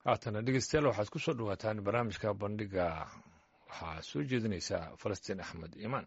haatana dhegeystayaal waxaad ku soo dhawaataan barnaamijka bandhiga waxaa soo jeedinaysaa falastiin axmed iimaan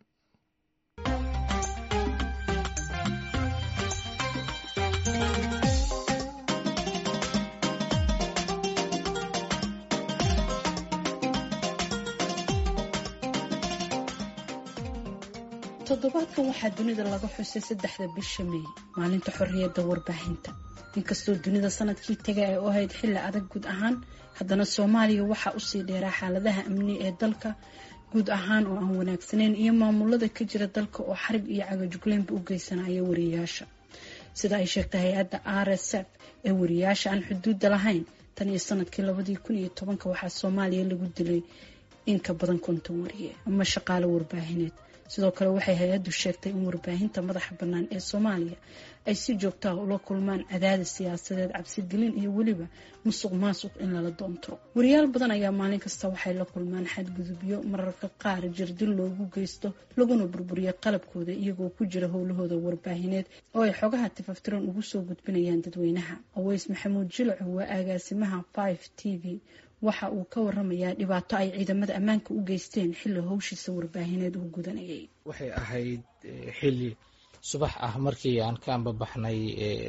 toddobaadkan waxaa dunida laga xusay saddexda bisha meey maalinta xorriyadda warbaahinta inkastoo dunida sanadkii taga ay u ahayd xilli adag guud ahaan haddana soomaaliya waxaa usii dheeraa xaaladaha amni ee dalka guud ahaan oo aan wanaagsaneyn iyo maamulada ka jira dalka oo xarib iyo cagajugleynba u geysanaya wariyaasha sida ay sheegtay hay-adda r s f ee wariyaasha aan xuduudda lahayn tan iyo sanadkii labadii kun iyo tobanka waxaa soomaaliya lagu dilay in ka badan konton wariye ama shaqaalo warbaahineed sidoo kale waxay hay-addu sheegtay in warbaahinta madaxa bannaan ee soomaaliya ay si joogto ah ula kulmaan cadaadis siyaasadeed cabsigelin iyo weliba musuq maasuq in lala doontiro wariyaal badan ayaa maalin kasta waxay la kulmaan xadgudubyo mararka qaar jirdil loogu geysto laguna burburiyo qalabkooda iyagoo ku jira howlahooda warbaahineed oo ay xogaha tifaftiran ugu soo gudbinayaan dadweynaha aweys maxamuud jilco waa agaasimaha five t v waxa uu ka waramayaa dhibaato ay ciidamada ammaanka u geysteen xilli howshiisa warbaahineed uu gudanayay waxay ahayd xilli subax ah markii aan ka ambabaxnay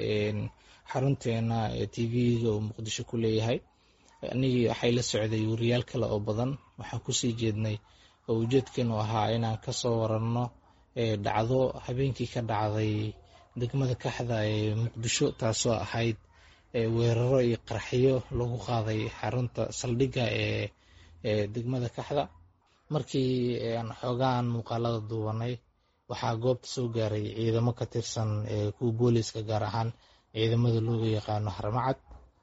xarunteena t v-ga uu muqdisho ku leeyahay anigii waxay la socday wariyaal kale oo badan waxaan kusii jeednay oo ujeedkeenu ahaa inaan kasoo waranno dhacdo habeenkii ka dhacday degmada kaxda ee muqdisho taasoo ahayd weeraro iyo qarxiyo lagu qaaday xarunta saldhigga ee degmada kaxda markii aan xoogaan muuqaalada duubanay waxaa goobta soo gaaray ciidamo ka tirsan kuwa booliiska gaar ahaan ciidamada looga yaqaano harmacad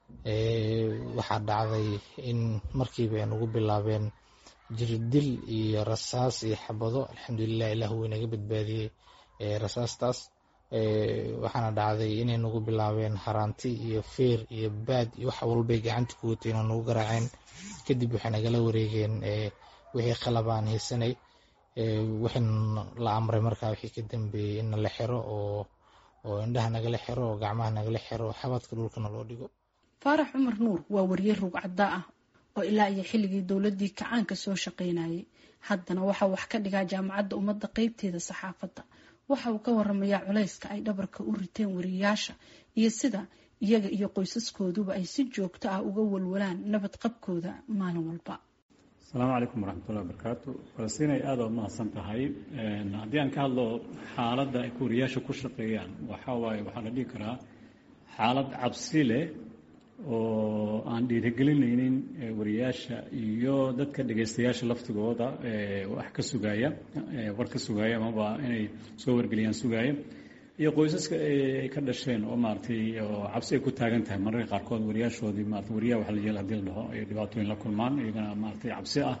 waxaa dhacday in markiiba ay nagu bilaabeen jirdil iyo rasaas iyo xabado alxamdulilah ilah wuu inaga badbaadiyey rasaastaas waxaana dhacday inay nagu bilaabeen haraanti iyo feer iyo baad iyo wax walbay gacanta ku wateen oo nagu garaaceen kadib waxay nagala wareegeen wixii qalabaan haysanay waxayna la amray markaa wixii ka dambeeyey in nala xiro oo oo indhaha nagala xiro oo gacmaha nagala xiro xabadka dhulkana loo dhigo faarax cumar nuur waa wariye rugcadda ah oo ilaa iyo xilligii dowladii kacaanka soo shaqaynayay haddana waxaa wax ka dhigaa jaamacadda ummadda qeybteeda saxaafadda waxa uu ka waramayaa culayska ay dhabarka u riteen wariyaasha iyo sida iyaga iyo qoysaskooduba ay si joogto ah uga walwalaan nabad qabkooda maalin walba asalaamu calaykum waraxmatullahi wabarakaatu falastiinay aada u mahadsan tahay haddii aan ka hadlo xaaladda ay wariyaasha ku shaqeeyaan waxaa waaye waxaa la dhihi karaa xaalad cabsi leh oo aan dhiirigelinaynin wariyaasha iyo dadka dhegaystayaasha laftigooda wax ka sugaaya war ka sugaaya amaba inay soo wargeliyaan sugaaya iyo qoysaska ay ka dhasheen oo maaratay oo cabsi ay ku taagan tahay mararka qaarkood wariyaashoodii maarata wariyaha waxa la yeel hadii la dhaho ay dhibaatooyin la kulmaan iyagana maaratay cabsi ah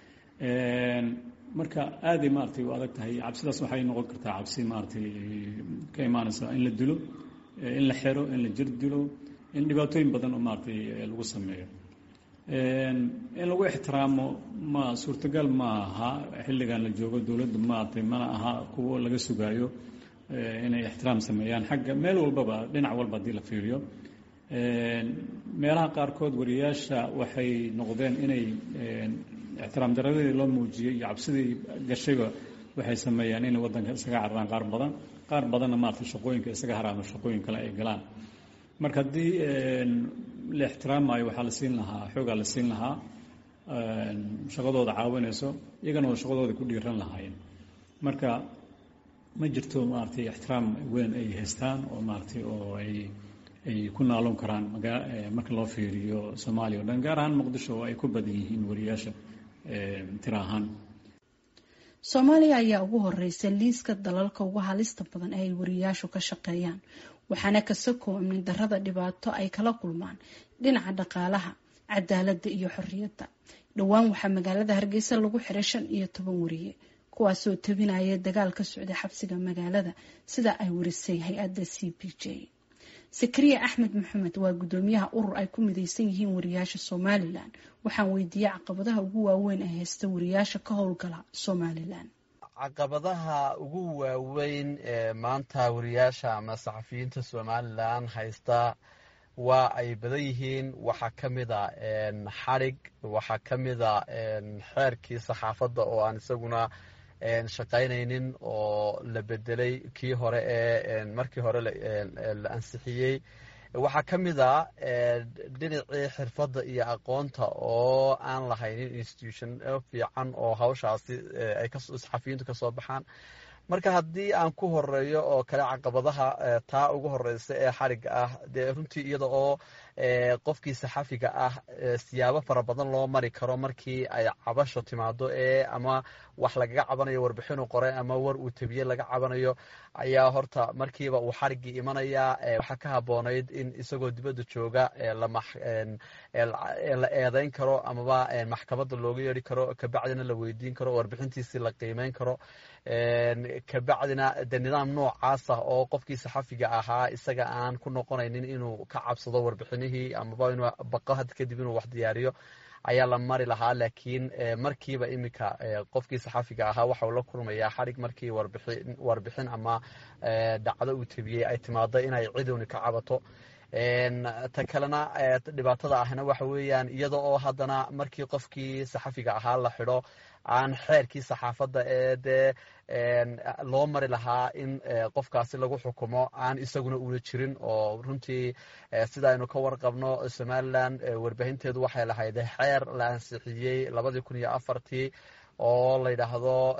marka aaday maaratay u adag tahay cabsidaas waxay noqon kartaa cabsi maaratay ka imaanaysa in la dilo in la xero in la jir dilo in dhibaatooyin badan oo maaratay lagu sameeyo in lagu ixtiraamo ma suurtagal ma aha xilligan la joogo dowladda maaratay mana aha kuwo laga sugaayo inay ixtiraam sameeyaan xagga meel walbaba dhinac walba haddii la fiiriyo meelaha qaarkood wariyaasha waxay noqdeen inay ixtiraam daradii loo muujiyey iyo cabsidii gashayba waxay sameeyaan inay waddanka isaga cararaan qaar badan qaar badanna maarata shaqooyinka isaga haraamo shaqooyin kale ay galaan marka haddii la ixtiraamayo waxaa la siin lahaa xoogaa la siin lahaa shaqadooda caawinayso iyagana oo shaqadooda ku dhiiran lahaayeen marka ma jirto maaratay ixtiraam weyn ay haystaan oo maaratay oo ay ay ku naaloon karaan marka loo fiiriyo soomaaliya o dhan gaar ahaan muqdisho oo ay ku badan yihiin wariyaasha tira ahaan soomaaliya ayaa ugu horeysa liiska dalalka ugu halista badan ee ay wariyaashu ka shaqeeyaan waxaana kasakoo amni darada dhibaato ay kala kulmaan dhinaca dhaqaalaha cadaaladda iyo xorriyadda dhowaan waxaa magaalada hargeysa lagu xiray shan iyo toban wariye kuwaasoo tabinaya dagaal ka socda xabsiga magaalada sida ay warisay hay-adda c b j sakariya axmed maxamed waa guddoomiyaha urur ay ku mideysan yihiin wariyaasha somalilan waxaan weydiiyey caqabadaha ugu waaweyn ee haysta wariyaasha ka howlgala somalilan caqabadaha ugu waaweyn ee maanta wariyaasha ama saxafiyiinta somalilan haysta waa ay badan yihiin waxaa ka mid a xadhig waxaa ka mid a xeerkii saxaafadda oo aan isaguna shaqaynaynin oo la bedelay kii hore ee markii hore la ansixiyey waxaa ka mid a dhinacii xirfadda iyo aqoonta oo aan lahaynin institution fiican oo hawshaasi ay saxafiyiintu kasoo baxaan marka haddii aan ku horeeyo oo kale caqabadaha taa ugu horeysa ee xariga ah dee runtii iyada oo qofkii saxafiga ah siyaabo fara badan loo mari karo markii ay cabasho timaado ee ama wax lagaga cabanayo warbixinu qore ama war uu tabiye laga cabanayo ayaa horta markiiba uu xarigii imanayaa waxaa ka haboonayd in isagoo dibadda jooga la eedeyn karo amaba maxkamadda looga yeeri karo kabacdina la weydiin karo warbixintiisii la qiimeyn karo kabacdina de nidaam noocaas ah oo qofkii saxafiga ahaa isaga aan ku noqonaynin inuu ka cabsado warbixinihii amaba inuu baqo had kadib inuu wax diyaariyo ayaa la mari lahaa laakiin markiiba iminka qofkii saxafiga ahaa waxau la kulmayaa xarig markii warbixin ama dhacdo uu tabiyey ay timaado inay ciduni ka cabato ta kalena dhibaatada ahna waxa weeyaan iyada oo haddana markii qofkii saxafiga ahaa la xidho aan xeerkii saxaafadda ee dee loo mari lahaa in qofkaasi lagu xukumo aan isaguna una jirin oo runtii sida aynu ka warqabno somalilan warbaahinteedu waxay lahayd xeer la ansixiyey labadii kun iyo afartii oo la yidhaahdo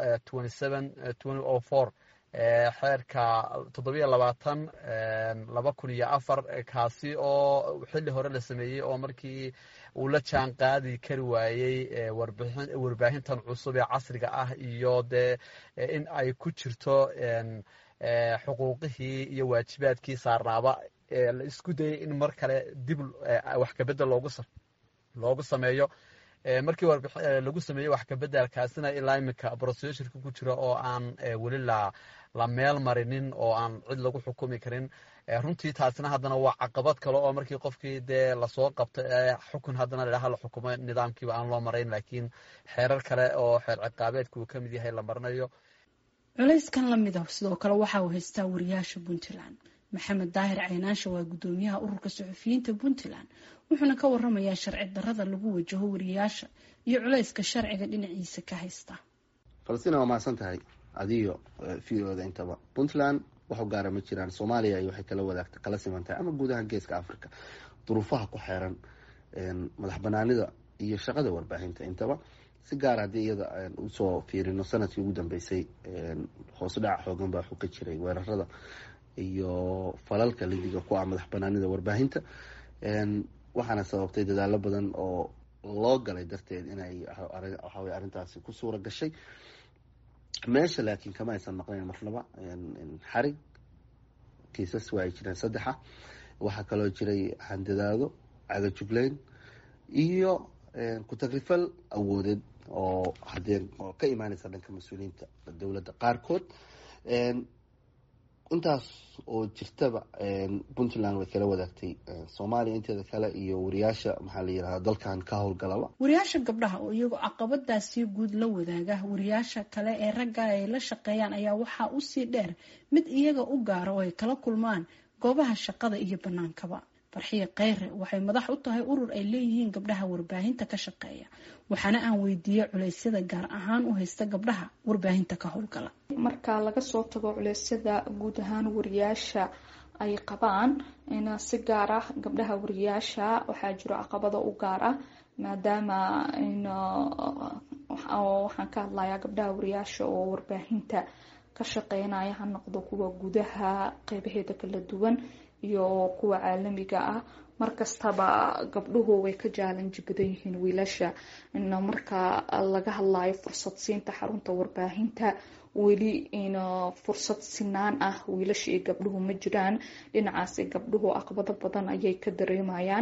xeerka toddobiyo labaatan laba kun iyo afar kaasi oo xilli hore la sameeyey oo markii uu la jaan qaadi kari waayey warbaahintan cusub ee casriga ah iyo dee in ay ku jirto xuquuqihii iyo waajibaadkii saarnaaba la isku dayay in mar kale dib wax kabedel loogu sameeyo markii lagu sameeyey wax kabedelkaasina ilaa iminka broseshurka ku jira oo aan weli la meel marinin oo aan cid lagu xukumi karin runtii taasina haddana waa caqabad kale oo markii qofkii dee lasoo qabto ee xukun haddana ladhaha la xukumo nidaamkiiba aan loo marayn laakiin xeerar kale oo xeer ciqaabeedka uu ka mid yahay la marinayo culayskan lamid ah sidoo kale waxa uu haystaa wariyaasha puntland maxamed daahir caynaansha waa guddoomiyaha ururka suxufiyiinta puntland wuxuuna ka waramayaa sharci darada lagu wajaho wariyaasha iyo culayska sharciga dhinaciisa ka haysta falastiin waa mahadsan tahay adiyo v o da intaba puntland waxu gaara ma jiraan soomaaliya iyo waxay kala wadaagta kala siman tahay ama guud ahaan geeska africa duruufaha ku xeeran madax banaanida iyo shaqada warbaahinta intaba si gaar haddii iyada usoo fiirino sanadkii ugu dambeysay hoos dhaca xoogan baa xu ka jiray weerarada iyo falalka lidiga ku ah madax banaanida warbaahinta waxaana sababtay dadaalo badan oo loo galay darteed inay waxawey arrintaasi ku suura gashay meesha laakiin kama aysan maqnayn marnaba xarig kiisas waa ay jireen saddexa waxaa kaloo jiray handadaado cagajugleyn iyo ku-tagrifal awoodeed oo hadee oo ka imaaneysa dhanka mas-uuliyiinta dowladda qaarkood intaas oo jirtaba puntland way kala wadaagtay soomaaliya inteeda kale iyo wariyaasha maxaa la yirahda dalkan ka howlgalaba wariyaasha gabdhaha oo iyagoo caqabadaasi guud la wadaaga wariyaasha kale ee ragga ay la shaqeeyaan ayaa waxaa usii dheer mid iyaga u gaara oo ay kala kulmaan goobaha shaqada iyo banaankaba farxiya kheyre waxay madax u tahay urur ay leeyihiin gabdhaha warbaahinta ka shaqeeya waxaana aan weydiiyey culeysyada gaar ahaan u haysta gabdhaha warbaahinta ka howlgala marka laga soo tago culeysyada guud ahaan wariyaasha ay qabaan in si gaar ah gabdhaha wariyaasha waxaa jiro caqabado u gaar ah maadaama waxaan ka hadlayaa gabdhaha wariyaasha oo warbaahinta ka shaqeynaya ha noqdo kuwa gudaha qeybaheeda kala duwan iyo kuwa caalamiga ah markastaba gabdhuhu way ka jaalanji badan yihiin wiilasha marka laga hadlayo fursad siinta xarunta warbaahinta weli fursad sinaan ah wiilasha iyo gabdhuhu ma jiraan dhinacaasi gabdhuhu aqbado badan ayay ka dareemayaan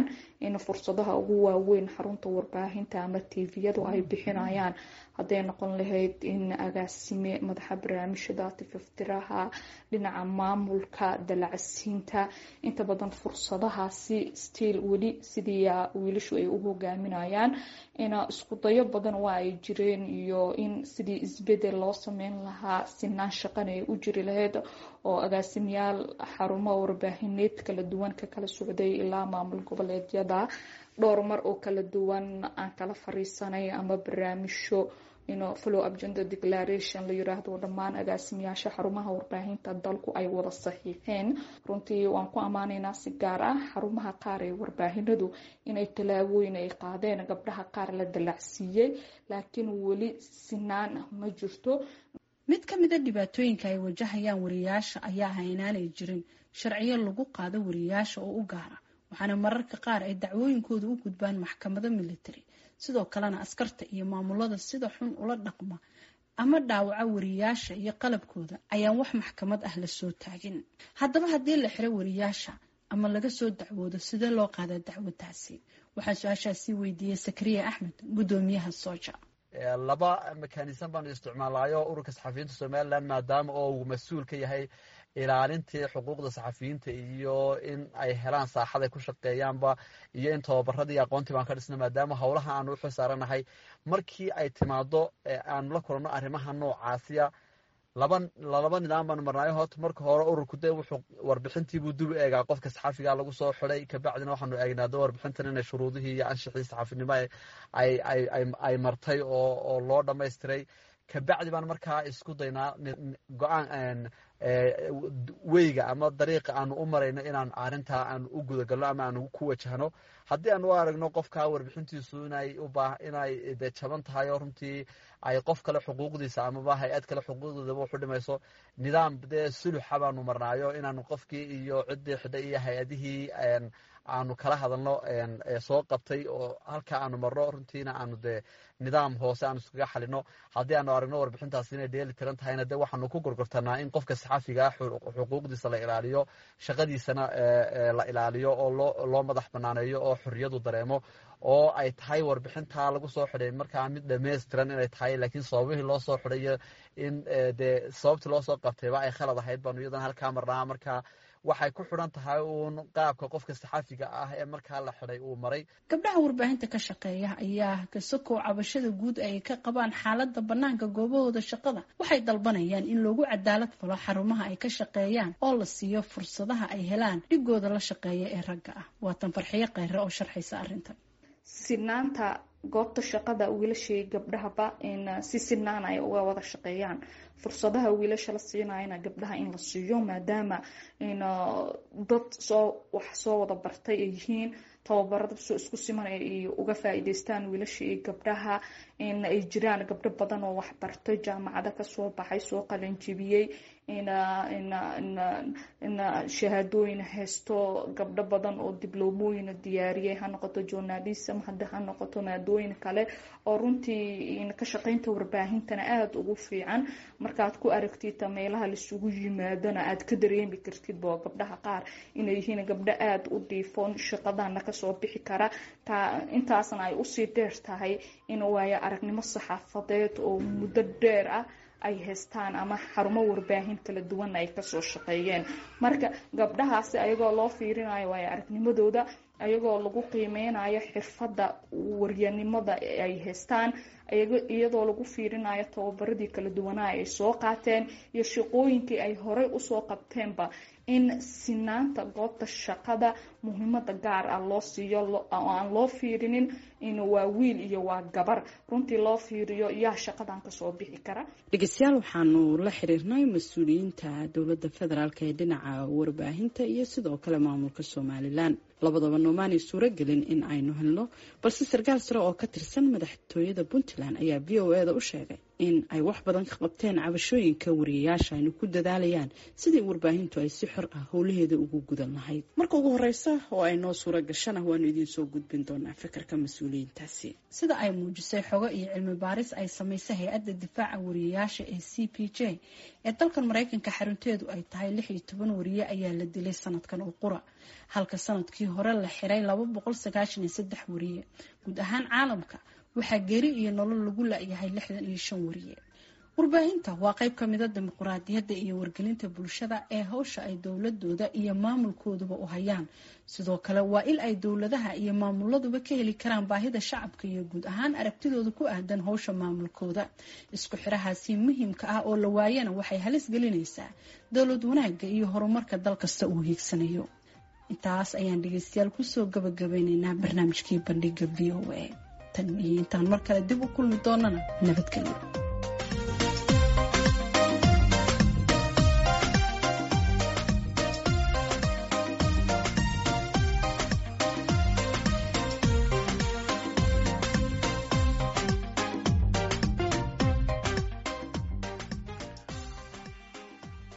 in fursadaha ugu waaweyn xarunta warbaahinta ama tviyadu ay bixinayaan hadday noqon lahayd in agaasime madaxa barnaamijyada tififtiraha dhinaca maamulka dalacsiinta inta badan fursadahaasi stiil weli sidii wiilashu ay u hogaaminayaan ina isku dayo badan waa ay jireen iyo in sidii isbedel loo sameyn lahaa sinaan shaqana ay u jiri lahayd oo agaasimayaal xarumo warbaahineed kala duwan ka kala socday ilaa maamul goboleedyada dhowr mar oo kala duwan aan kala fariisanay ama barnaamijyo ino follow agenda declaration la yiraahdo dhammaan agaasimayaasha xarumaha warbaahinta dalku ay wada saxiixeen runtii waan ku ammaanaynaa si gaar ah xarumaha qaar ee warbaahinadu inay tallaabooyin ay qaadeen gabdhaha qaar la dalacsiiyey laakiin weli sinaan ma jirto mid ka mida dhibaatooyinka ay wajahayaan wariyaasha ayaa ah inaanay jirin sharciyo lagu qaado wariyaasha oo u gaara waxaana mararka qaar ay dacwooyinkooda u gudbaan maxkamado military sidoo kalena askarta iyo maamulada sida xun ula dhaqma ama dhaawaca wariyaasha iyo qalabkooda ayaan wax maxkamad ah lasoo taagin haddaba haddii la xiro wariyaasha ama laga soo dacwoodo sidee loo qaadaa dacwadaasi waxaan su-aashaasi weydiiyey sakariya axmed guddoomiyaha sooja laba mekanism baanu isticmaalayo ururka saxafiyiinta somalilan maadaama oo uu mas-uul ka yahay ilaalintii xuquuqda saxafiyiinta iyo in ay helaan saaxad ay ku shaqeeyaanba iyo in tababaradii aqoontii baan ka dhisna maadaama howlaha aanu uxil saaranahay markii ay timaado aanu la kulanno arrimaha noocaasiya laba lalaba nidaam baanu marnaayo horta marka hore ururku de wuxuu warbixintiibuu dib u eegaa qofka saxafiga lagu soo xiday kabacdina waxaanu eegnaa de warbixintan inay shuruudihii iyo anshixii saxafinimo ay martay oo loo dhamaystiray kabacdi baan markaa isku daynaa go-aan weyga ama dariiqa aanu u marayno inaan arintaa aanu u gudagalno ama aanu ku wajahno haddii aan u aragno qofka warbixintiisu inay ubaa inay de jaban tahay oo runtii ay qof kale xuquuqdiisa amaba hay-ad kale xuquuqdeedaba waxu dhimayso nidaam dee suluxa baanu marnaayo inaanu qofkii iyo ciddii xidhay iyo hay-adihii aanu kala hadalno soo qabtay oo halka aanu marno runtiina aanu de nidaam hoose aanu iskaga xalino haddii aanu aragno warbixintaas inay dheeli tiran tahayna de waxaanu ku gorgortanaa in qofka saxafiga xuquuqdiisa la ilaaliyo shaqadiisana la ilaaliyo oo loo madax banaaneeyo oo xorriyadu dareemo oo ay tahay warbixintaa lagu soo xidhay markaa mid dhammaystiran inay tahay laakiin sababihii loo soo xidhay in dee sababtii loo soo qabtayba ay khalad ahayd baanu iyadana halkaa marnaa markaa waxay ku xidhan tahay uun qaabka qofka saxaafiga ah ee markaa la xidhay uu maray gabdhaha warbaahinta ka shaqeeya ayaa kasokow cabashada guud ay ka qabaan xaaladda bannaanka goobahooda shaqada waxay dalbanayaan in loogu cadaalad falo xarumaha ay ka shaqeeyaan oo la siiyo fursadaha ay helaan dhigooda la shaqeeya ee ragga ah waatan farxiyo kheyre oo sharxaysa arrintan sinaanta goobta shaqada wiilashii gabdhahaba in si sinaan ay uga wada shaqeeyaan fursadaha wiilasha la siinayana gabdhaha in la siiyo maadaama in dad soo wax soo wada bartay ay yihiin tababarada soo isku siman ay uga faa-iideystaan wiilasha iyo gabdhaha in ay jiraan gabdho badan oo waxbartay jaamacado kasoo baxay soo qalanjibiyey in shahaadooyin haysto gabdho badan oo dibloomooyin diyaariyay ha noqoto journalism hada ha noqoto maadooyin kale oo runtii ka shaqeynta warbaahintana aada ugu fiican markaad ku aragtid meelaha laisugu yimaadona aad ka dareemi kartid bo gabdhaha qaar inay yihiin gabdho aada u dhiifoon shaqadana kasoo bixi kara intaasna ay usii dheer tahay in waayo aragnimo saxaafadeed oo muddo dheer ah ay haystaan ama xarumo warbaahin kala duwan ay kasoo shaqeeyeen marka gabdhahaasi ayagoo loo fiirinayo waayo aragnimadooda ayagoo lagu qiimeynayo xirfadda waryanimada ay haystaan iyadoo lagu fiirinayo tababaradii kala duwanaa ay soo qaateen iyo shaqooyinkii ay horey usoo qabteenba in sinaanta goobta shaqada muhiimada gaar ah loo siiyo oo aan loo fiirinin in waa wiil iyo waa gabar runtii loo fiiriyo yaa shaqadan kasoo bixi kara dhegeystayaal waxaanu la xiriirnay mas-uuliyiinta dowladda federaalk ee dhinaca warbaahinta iyo sidoo kale maamulka somalilan labadaba noomaanay suuro gelin in aynu helno balse sarkaal sare oo ka tirsan madaxtooyada puntland ayaa v o e da u sheegay in ay wax badan ka qabteen cabashooyinka wariyayaasha aynu ku dadaalayaan sidii warbaahintu ay si xor ah howlaheeda ugu gudan lahayd marka ugu horeysa oo ay noo suura gashana waanu idiin soo gudbin doonaa fikirka mas-uuliyiintaasi sida ay muujisay xogo iyo cilmi baaris ay samaysay hay-adda difaaca wariyayaasha ee c p j ee dalkan maraykanka xarunteedu ay tahay lix iyo toban wariye ayaa la dilay sanadkan oo qura halka sanadkii hore la xiray laba boqol sagaashan iyo saddex wariye guud ahaan caalamka waxaa geeri iyo nolol lagu la-yahay lixdan iyo shan wariye warbaahinta waa qayb ka mida dimuquraadiyadda iyo wargelinta bulshada ee hawsha ay dowladooda iyo maamulkooduba u hayaan sidoo kale waa il ay dowladaha iyo maamuladuba ka heli karaan baahida shacabka iyo guud ahaan aragtidooda ku aadan howsha maamulkooda isku xirahaasi muhiimka ah oo la waayana waxay halis gelinaysaa dowlad wanaagga iyo horumarka dal kasta uu hiigsanayo intaas ayaan dhegeystayaal kusoo gabagabeyneynaa barnaamijkii bandhiga v o a tan iyo intaan mar kale dib u kulmi doonana nabadgelyo